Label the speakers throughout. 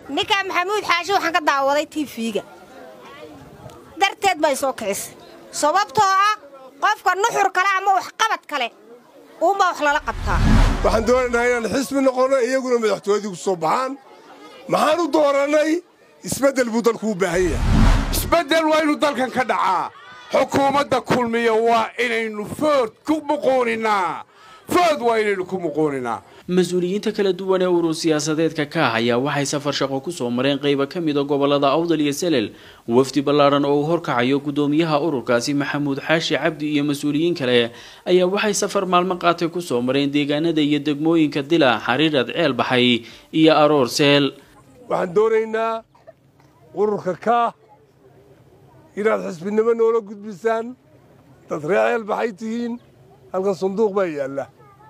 Speaker 1: ninkaa maxamuud xaashi waxaan ka daawaday tiifiga darteed bay soo kicisay sababtoo ah qofka nuxur kale ama waxqabad kale uunbaa wax lala qabtaa
Speaker 2: waxaan doonaynaa inaan xisbi noqonno iyaguna madaxtooyadii ku soo baxaan maxaan u doorannay isbeddel buu dalku u baahan yahay
Speaker 3: isbeddel waa inuu dalkan ka dhacaa xukuumadda kulmiya waa inaynu food ku muquuninaa food waa inaynu ku muquuninaa
Speaker 4: mas-uuliyiinta kala duwan ee urur siyaasadeedka ka ah ayaa waxay safar shaqo kusoo mareen qeyba ka mida gobolada awdal iyo selel wafdi ballaadhan oo uu horkacayo guddoomiyaha ururkaasi maxamuud xaashi cabdi iyo mas-uuliyiin kale ayaa waxay safar maalmo qaatay kusoo mareen deegaanada iyo degmooyinka dila xariirad ceel baxay iyo aroor seel
Speaker 2: waxaan doonaynaa ururka kaah inaad xisbinimo noola gudbisaan dad ree ceel baxay tihiin halkan sanduuq baa yaalla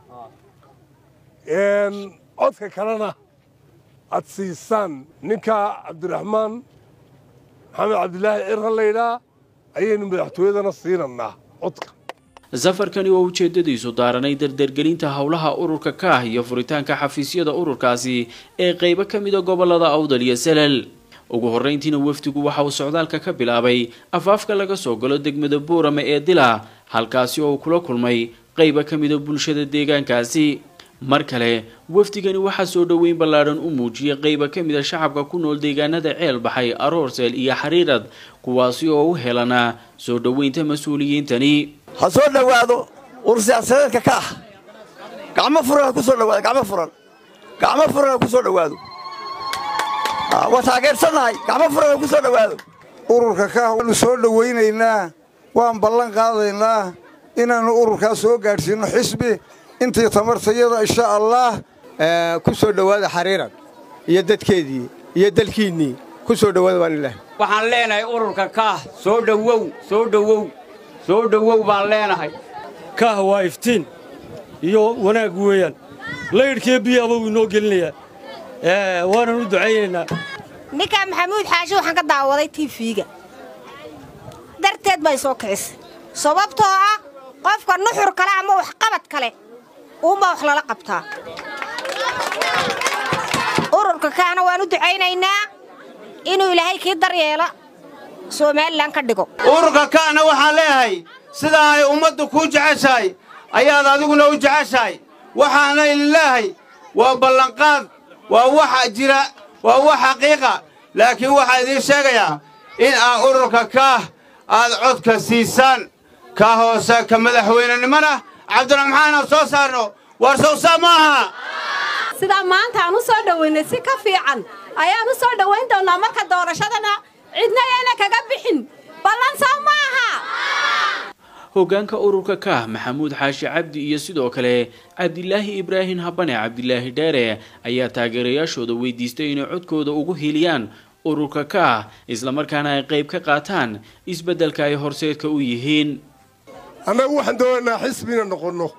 Speaker 2: codka kalena aad siisaan ninkaa cabdiraxmaan maxamed cabdilaahi cirra laydhaa ayaynu madaxtooyadana siinannaa codka
Speaker 4: safarkani oo ujeedadiisu daaranay dardargelinta howlaha ururka kaah iyo furitaanka xafiisyada ururkaasi ee qeybo ka mida gobolada awdal iyo salal ugu horreyntiina wafdigu waxa uu socdaalka ka bilaabay afaafka laga soo galo degmada buurame ee dila halkaasi oo uu kula kulmay qeyba ka mida bulshada deegaankaasi mar kale wafdigani waxaa soo dhoweyn ballaadhan u muujiyay qeyba ka mida shacabka ku nool deegaanada ceel baxay aroorseel iyo xariirad kuwaasi oo u helana soo dhoweynta mas-uuliyiintani
Speaker 5: ha soo dhowaado urur siyaasadeedka ka ah gacmo furan ha ku soo dhawaado gacmo furan gacmo furan ha ku soo dhowaado waa taageersannahay gacmo furan ha ku soo dhowaado
Speaker 6: ururka kaah waanu soo dhowaynaynaa waan ballan qaadaynaa inaannu ururkaas soo gaadhsiinno xisbi intii tamartayada insha allaah
Speaker 7: ku soo dhowaada xariirad iyo dadkeedii iyo dalkiinnii ku soo dhowaada waan ilaah
Speaker 8: waxaan leenahay ururka kaah soo dhowow soo dhowow soo dhowow baan leenahay
Speaker 9: kaah waa iftiin iyo wanaag weeyaan laydhkiiyo biyaaba wuu inoo gelinayaa waanan u ducaynaynaa
Speaker 1: ninkaa maxamuud xaashi waxaan ka daawaday tiifiga darteed bay soo kicisay sababtoo ah qofka nuxur kale ama waxqabad kale uunbaa wax lala qabtaa ururka kaana waan u ducaynaynaa inuu ilaahay kii daryeela somalilan ka dhigo
Speaker 10: ururka kaana waxaan leeyahay sidaa ay ummaddu kuu jeceshahay ayaad adiguna u jeceshahay waxaana idin leeyahay waa ballanqaad waa waxa jira waa wax xaqiiqa laakiin waxaa idiin sheegayaa in aan ururka kaah aad codka siisaan ka hoose ka madaxweynenimona cabdiraxmaan aan soo saarno war sowsaa ma aha
Speaker 11: sidaa maanta aan u soo dhowaynay si ka fiican ayaan u soo dhowayn doonnaa marka doorashadana cidna ayana kaga bixin ballan soo ma aha
Speaker 4: hoggaanka ururka kaah maxamuud xaashi cabdi iyo sidoo kale cabdilaahi ibraahim habane cabdilaahi dheere ayaa taageerayaashooda weydiistay inay codkooda ugu hiliyaan ururka kaah islamarkaana ay qayb ka qaataan isbeddelka ay horseedka u yihiin
Speaker 2: annagu waxaan doonaynaa xisbina noqonno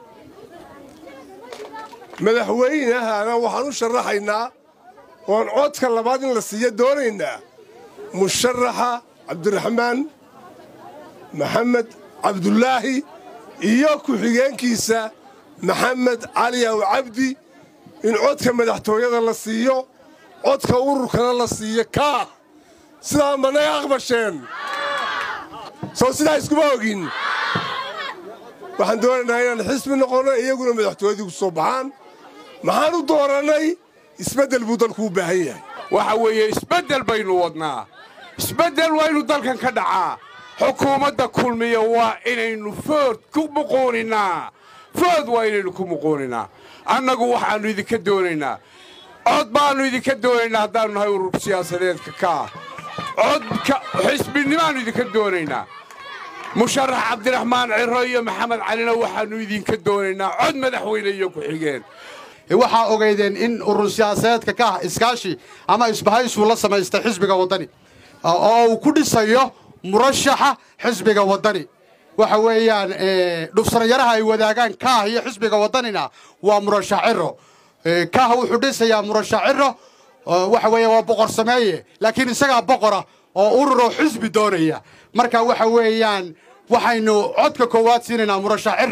Speaker 2: madaxweynahana waxaan u sharaxaynaa oon codka labaad in la siiya doonaynaa musharaxa cabdiraxmaan maxamed cabdulaahi iyo ku-xigeenkiisa maxamed cali aw cabdi in codka madaxtooyada la siiyo codka ururkana la siiyo kaah sidaa manay aqbasheen soo sidaa iskuma ogin waxaan doonaynaa inaan xisbi noqonno iyaguna madaxtooyadii ku soo baxaan maxaan u doorannay isbeddel buu dalku u baahan yahay
Speaker 3: waxa weeye isbeddel baynu wadnaa isbeddel waa inuu dalkan ka dhacaa xukuumadda kulmiya waa inaynu food ku muquuninaa food waa inaynu ku muquuninaa annagu waxaannu idinka doonaynaa cod baannu idinka doonaynaa haddaannu nahay urur siyaasadeedka kaah codka xisbinimaannu idinka doonaynaa musharax cabdiraxmaan ciro iyo maxamed calina waxaannu idinka doonaynaa cod madaxweyne iyo ku-xigeen
Speaker 12: waxaa ogaydeen in urur siyaasadeedka ka ah iskaashi ama isbahaysuu la samaystay xisbiga waddani oo uu ku dhisayo murashaxa xisbiga waddani waxa weeyaan dhufsanyaraha ay wadaagaan kaah iyo xisbiga waddanina waa murashax ciro kaah wuxuu dhisayaa murashax ciro waxa weeya waa boqor sameeye laakiin isagaa boqora oo ururoo xisbi doonaya marka waxa weeyaan waxaynu codka koowaad siinaynaa murashax ciro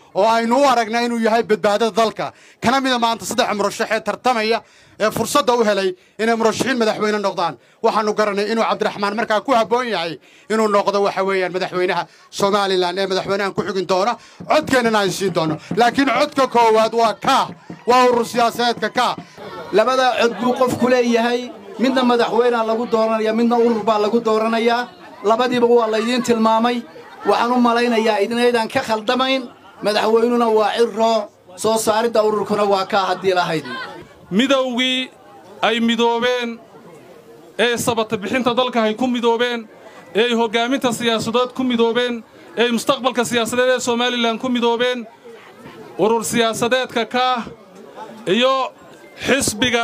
Speaker 12: oo aynu u aragnaa inuu yahay badbaadada dalka kana mida maanta saddex murashaxee tartamaya ee fursadda u helay inay murashaxiin madaxweyne noqdaan waxaannu garanay inuu cabdiraxmaan markaa ku habboon yahay inuu noqdo waxa weeyaan madaxweynaha somalilan ee madaxweynahan ku xigin doona codkeennana aan siin doono laakiin codka koowaad waa kaah waa urur siyaasadeedka kaah
Speaker 13: labadaa cod buu qofku leeyahay midna madaxweynea lagu dooranaya midna urur baa lagu dooranayaa labadiiba waa laydiin tilmaamay waxaan u malaynayaa idinaydaan ka khaldamayn madaxweynuna waa cirroo soo saaridda ururkuna waa kaa haddii lahayd
Speaker 14: midowgii ay midoobeen ee sabata bixinta dalka ay ku midoobeen ee ay hoggaaminta siyaasadeed ku midoobeen ee ay mustaqbalka siyaasadeed ee somalilan ku midoobeen urur siyaasadeedka kaah iyo xisbiga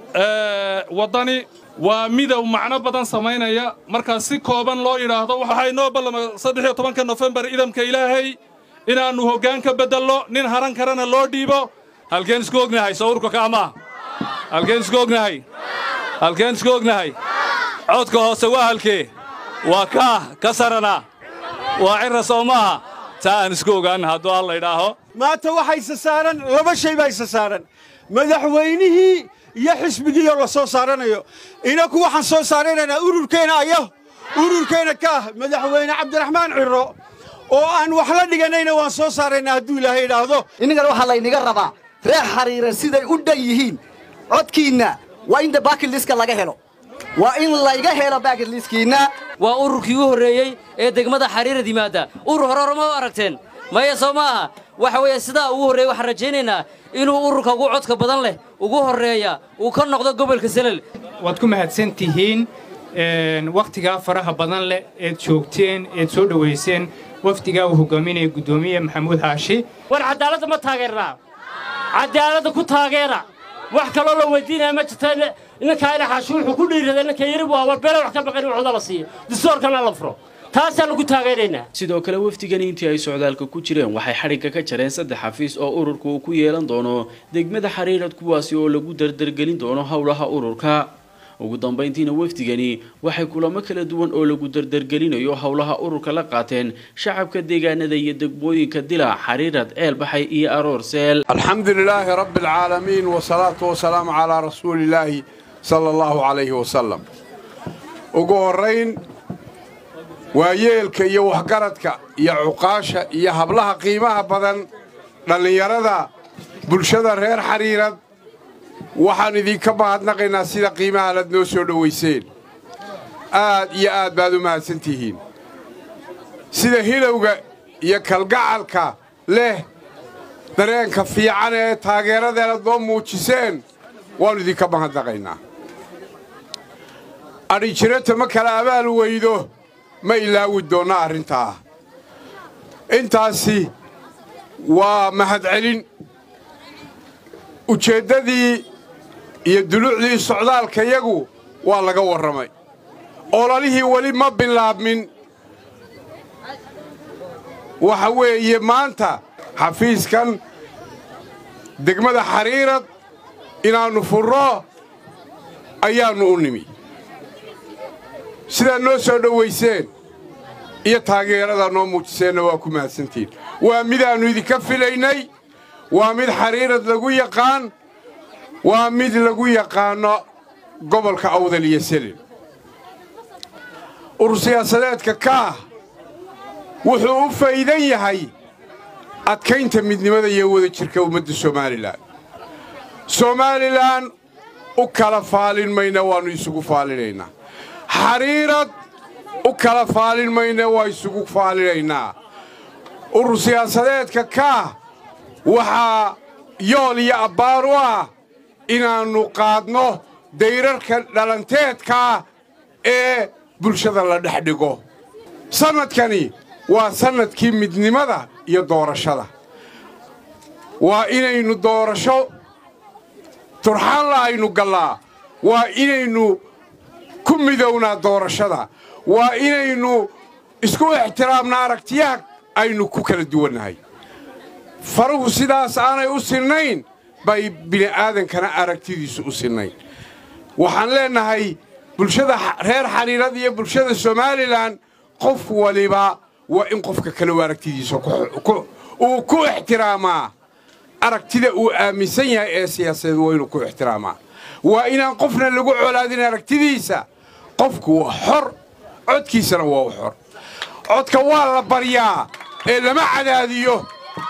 Speaker 14: waddani waa midow macno badan samaynaya markaa si kooban loo yidhaahdo waxaa inoo ballama saddex iyo tobanka nofembar idamka ilaahay inaannu hoggaan ka beddelno nin haran karana loo dhiibo halkeen isku ognahay sawirka kaamaa halkeen isku ognahay halkeen isku ognahay codka hoose waa halkee waa kaah ka sarana waa cirra soo maaha taa aan isku ogaanna hadduu alla idhaaho
Speaker 7: maanta waxaa isa saaran laba shay baa isa saaran madaxweynihii iyo xisbigiioo la soo saaranayo inaku waxaan soo saaranaynaa ururkeenna ayo ururkeenna kaah madaxweyne cabdiraxmaan cirro oo aan wax la dhiganayna waan soo saaraynaa hadduu ilaahay idhaahdo
Speaker 15: innagana waxaa laynaga rabaa reer xariira siday u dhan yihiin codkiinna waa in baakiliska laga helo waa in layga helo baakiliskiinna
Speaker 16: waa ururkii u horreeyey ee degmada xariirad yimaadda urur hore horema u aragteen maya soo ma aha waxa weeye sidaa ugu horreeya waxaan rajaynaynaa inuu ururka ugu codka badan leh ugu horreeya uu ka noqdo gobolka selel
Speaker 17: waad ku mahadsan tihiin wakhtigaa faraha badan leh eed joogteen eed soo dhowayseen wafdigaa uu hogaaminaya guddoomiye maxamuud xaashi
Speaker 18: war caddaaladda ma taageernaa caddaaladda ku taageera wax kaloo la weydiinaya ma jirta ninkaa ina xaashi wuxuu ku dhiiraday ninka yari buu war beele wax ka baqan in waxda la siiyo distoorkana la furo taasaannu ku taageeraynaa
Speaker 4: sidoo kale wafdigani intii ay socdaalka ku jireen waxay xadhigga ka jareen saddex xafiis oo ururka uu ku yeelan doono degmada xariirad kuwaasi oo lagu dardargelin doono howlaha ururka ugu dambayntiina wafdigani waxay kulamo kala duwan oo lagu dardargelinayo howlaha ururka la qaateen shacabka deegaanada iyo degmooyinka dila xariirad ceelbaxay iyo aroorseel
Speaker 3: alxamdu lilaahi rabbi alcaalamiin wasalaatu wasalaamu calaa rasuulillaahi sala allahu calayhi wasalam ugu horrayn waayeelka iyo waxgaradka iyo cuqaasha iyo hablaha qiimaha badan dhallinyarada bulshada reer xariirad waxaan idinka mahadnaqaynaa sida qiimaha laad noo soo dhowayseen aad iyo aad baad u mahadsan tihiin sida hilowga iyo kalgacalka leh dareenka fiican ee taageeradeennad noo muujiseen waannu idinka mahadnaqaynaa adhijirata ma kala abaal weydo ma ilaawi doonna arrintaa intaasi waa mahadcelin ujeeddadii iyo dulucdii socdaalkayagu waa laga warramay ololihii weli ma bilaabmin waxa weeye maanta xafiiskan degmada xariirad inaannu furro ayaannu u nimi sidaad noo soo dhowayseen iyo taageeradaa noo muujiseenna waa ku mahadsantihiin waa midaannu idinka filaynay waa mid xariirad lagu yaqaan waa mid lagu yaqaanno gobolka awdal iyo selin urur siyaasadeedka kaah wuxuu u faydan yahay adkaynta midnimada iyo wadajirka ummadda somalilan somalilan u kala faalin mayna waannu isugu faalinaynaa xariirad u kala faalin mayna waa isugu faalinaynaa urur siyaasadeedka kaah waxaa yool iyo abbaar u ah inaannu qaadno dayrarka dhalanteedkaa ee bulshada la dhex dhigo sannadkani waa sannadkii midnimada iyo doorashada waa inaynu doorasho turxaanla aynu gallaa waa inaynu ku midownaa doorashada waa inaynu isku ixtiraamna aragtiyaha aynu ku kala duwannahay faruhu sidaas aanay u sinnayn bay bini'aadankana aragtidiisu u sinnayn waxaan leennahay bulshada reer xariirad iyo bulshada somalilan qof waliba waa in qofka kale u aragtidiisa uu ku ixtiraamaa aragtida uu aaminsan yahay ee siyaasadeed waa inuu ku ixtiraamaa waa inaan qofna lagu colaadin aragtidiisa qofku waa xor codkiisana waa u xor codka waa la baryaa ee lama cadaadiyo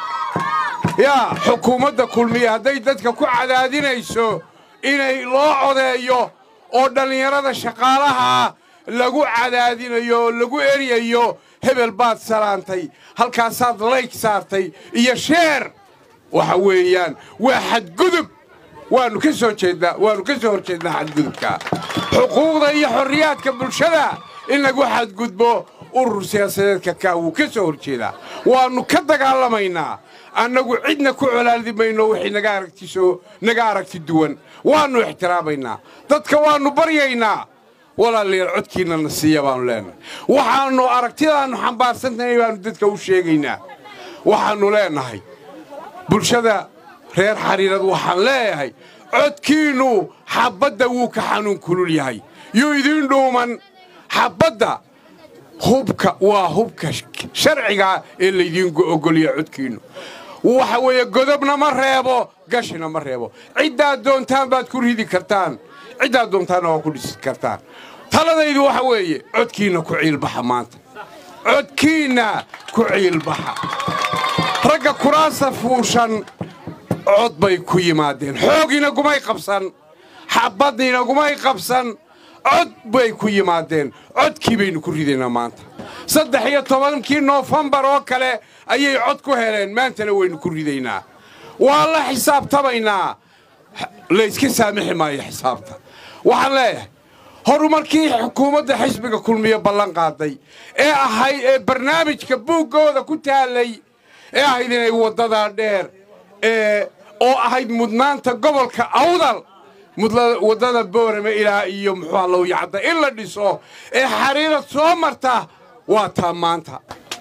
Speaker 3: yaa xukuumadda kulmiya hadday dadka ku cadaadinayso inay loo codeeyo oo dhallinyarada shaqaalaha lagu cadaadinayo oo lagu eryayo hebel baad salaantay halkaasaad layg saartay iyo sheer waxa weeyaan waa xadgudub waannu ka soo jeednaa waannu ka soo hor jeednaa xadgudubka xuquuqda iyo xorriyaadka bulshada in lagu xadgudbo urur siyaasadeedka kaa wuu ka soo hor jeedaa waannu ka dagaalamaynaa annagu cidna ku colaaldi mayno wixii naga aragtiso naga aragti duwan waannu ixtiraamaynaa dadka waannu baryaynaa walaalayaal codkiinna na siiya baannu leennahay waxaannu aragtidaannu xambaarsantahay baannu dadka u sheegaynaa waxaannu leennahay bulshada reer xariirad waxaan leeyahay codkiinnu xabbadda wuu ka xanuun kulul yahay yuu idiin dhuuman xabbadda hubka waa hubka sharcigaa ee laydiin ogolya codkiinnu waxa weeye godobna ma reebo gashina ma reebo ciddaad doontaan baad ku ridi kartaan ciddaad doontaanna waa ku dhisi kartaan taladaydu waxa weeye codkiinna ku ciilbaxa maanta codkiinna ku ciilbaxa ragga kuraasa fuushan cod bay ku yimaadeen xoogina gumay qabsan xabbaddiina gumay qabsan cod bay ku yimaadeen codkii baynu ku ridaynaa maanta saddex iyo tobankii noofembar oo kale ayay cod ku heleen maantana waynu ku ridaynaa waa la xisaabtamaynaa layska saamixi maayo xisaabta waxaan leeyahay horumarkii xukuumadda xisbiga kulmiye ballan qaaday ee ahayd ee barnaamijka buuggooda ku taallay ee ahayd inay waddadaa dheer ee oo ahayd mudnaanta gobolka awdal waddada boorame ilaa iyo muxuuha lowyacadda in la dhiso ee xariirad soo marta waa taa maanta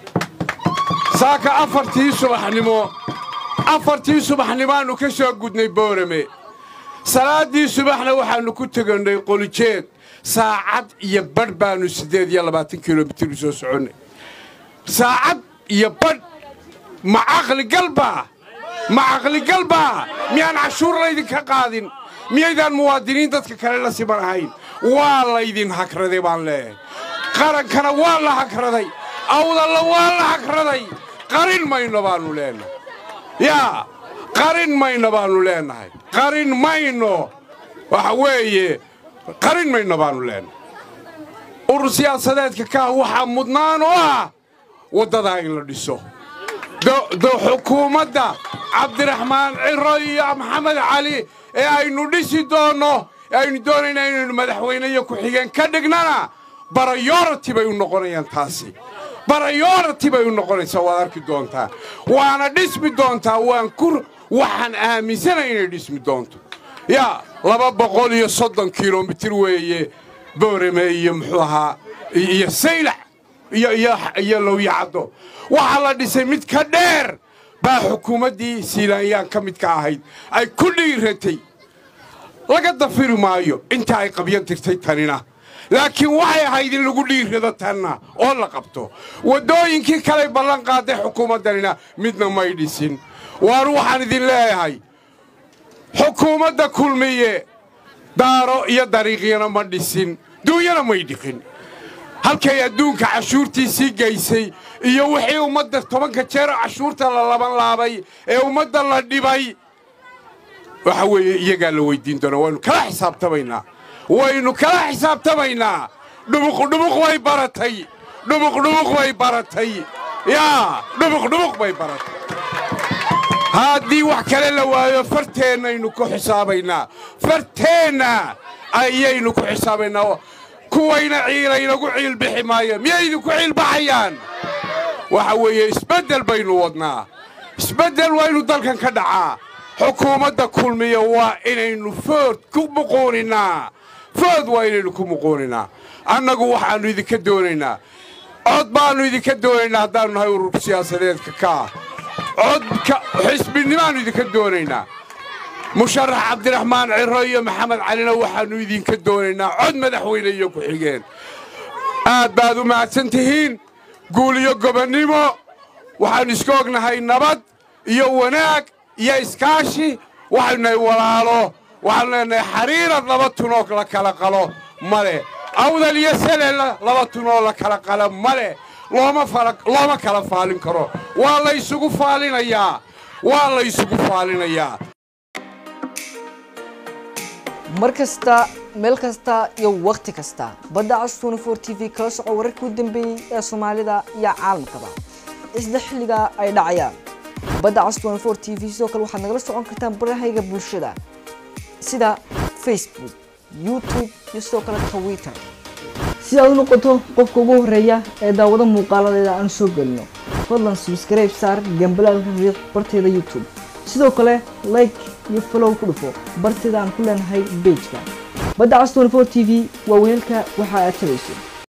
Speaker 3: saaka afartii subaxnimo afartii subaxnimaannu ka soo gudnay boorame salaaddii subaxna waxaannu ku tegannay qolijeed saacad iyo badh baannu siddeed iyo labaatan kilomitir u soo soconnay saacad iyo badh ma caqligalbaa ma caqligalbaa miyaan cashuur laydinka qaadin miyaydaan muwaadiniin dadka kale la siman ahayn waa laydin hagraday baan leeyahay qarankana waa la hagraday awdalla waa la hagraday qarin mayno baannu leennahay yaa qarin mayno baannu leennahay qarin mayno waxa weeye qarin mayno baannu leennahay urur siyaasadeedka kaah waxaa mudnaan u ah waddadaa in la dhiso xukuumadda cabdiraxmaan ciro iyo maxamed cali ee aynu dhisi doonno ee aynu doonaynaa inaynu madaxweyne iyo ku-xigeen ka dhignana barayorati bay u noqonayaan taasi barayorati bay u noqonaysaa waad arki doontaa waana dhismi doontaa waan ku waxaan aaminsanay inay dhismi doonto yaa laba boqol iyo soddon kilomitir weeye boorame iyo muxuu ahaa iyo saylac iyo lowyacaddo waxaa la dhisay mid ka dheer baa xukuumaddii siilaanyaan ka mid ka ahayd ay ku dhiiratay laga dafiri maayo inta ay qabyan tirtay tanina laakiin waxay ahayd in lagu dhiirrado tanna oo la qabto waddooyinkii kaley ballan qaaday xukuumaddanina midna may dhisin waanu waxaan idin leeyahay xukuumadda kulmiye daaro iyo dariiqyana ma dhisin duunyana may dhiqin halkay adduunka cashuurtiisii gaysay iyo wixii ummadda tobanka jeer cashuurta la laban laabay ee ummadda la dhibay waxa weeye iyagaa la weyddiin doonaa waynu kala xisaabtamaynaa waynu kala xisaabtamaynaa dhubuqdhubuq bay baratay dhubuqdhubuq bay baratay yaa dhubuqdhubuq bay baratay haddii wax kale la waayo farteennaynu ku xisaabaynaa farteenna ayaynu ku xisaabaynaa kuwayna ciilaynagu ciilbixi maayo miyay idinku ciilbaxayaan waxa weeye isbeddel baynu wadnaa isbeddel waynu dalkan ka dhacaa xukuumadda kulmiya waa inaynu food ku muquuninnaa food waa inaynu ku muquuninnaa annagu waxaannu idinka doonaynaa cod baannu idinka doonaynaa haddaannu nahay urur siyaasadeedka kaa codka xisbinimaannu idinka doonaynaa musharax cabdiraxmaan ciro iyo maxamed calina waxaannu idinka doonaynaa cod madaxweyne iyo ku-xigeen aad baad u mahadsan tihiin guul iyo gobonnimo waxaannu iska ognahay nabad iyo wanaag iyo iskaashi waxaynu nahay walaalo waxaanu leenahay xariirad laba tunoo la kala qalo male awdal iyo selel laba tunoo la kala qalo male looma looma kala faalin karo waa la ysugu faalinayaa waa la ysugu faalinayaa
Speaker 19: mar kasta meel kasta iyo wakhti kasta badda cas tnfor t v kala soco wararkii u dambeeyey ee soomaalida iyo caalamkaba isla xilliga ay dhacayaan badda cas tnfor t v sidoo kale waxaad nagala socon kartaan barahayga bulshada sida facebook youtube iyo sidoo kale twitter si aad u noqoto qofka ugu horeeya ee daawado muuqaaladeeda aan soo gelino fadlan subscribe saar gambalaalka riiq barteeda youtube sidoo kale like iyo follow ku dhufo barteeda aan ku leenahay bejka badda cas tnfor t v waa weelka waxa aad tabayso